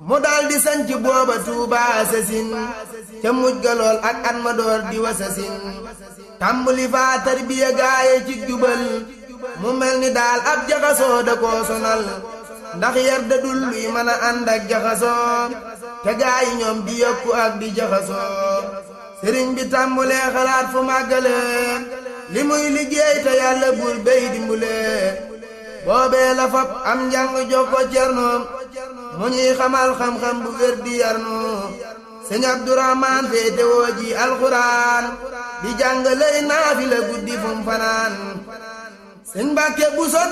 mu daldi sanc booba Tuuba sasin ca mujj ga lool ak at ma door di wasasin tàmbuli faa tarbiya gaaye ci jubal mu mel ni daal ab jaxasoo da koo sonal ndax yar da dul luy mën a ànd ak jaxasoo te gaayi ñoom di yokku ak di jaxasoo sëriñ bi tàmbulee xalaat fu màggale li muy liggéey te yàlla buur béy dimbule boobee la fab am njàng jox ko cerno mu ñuy xamal xam-xam bu wér di yarnu sëñ Abdourahman féete woo ji alxuraan di jàng lay naafi la guddi fum fanaan sëñ Mbàkke bu so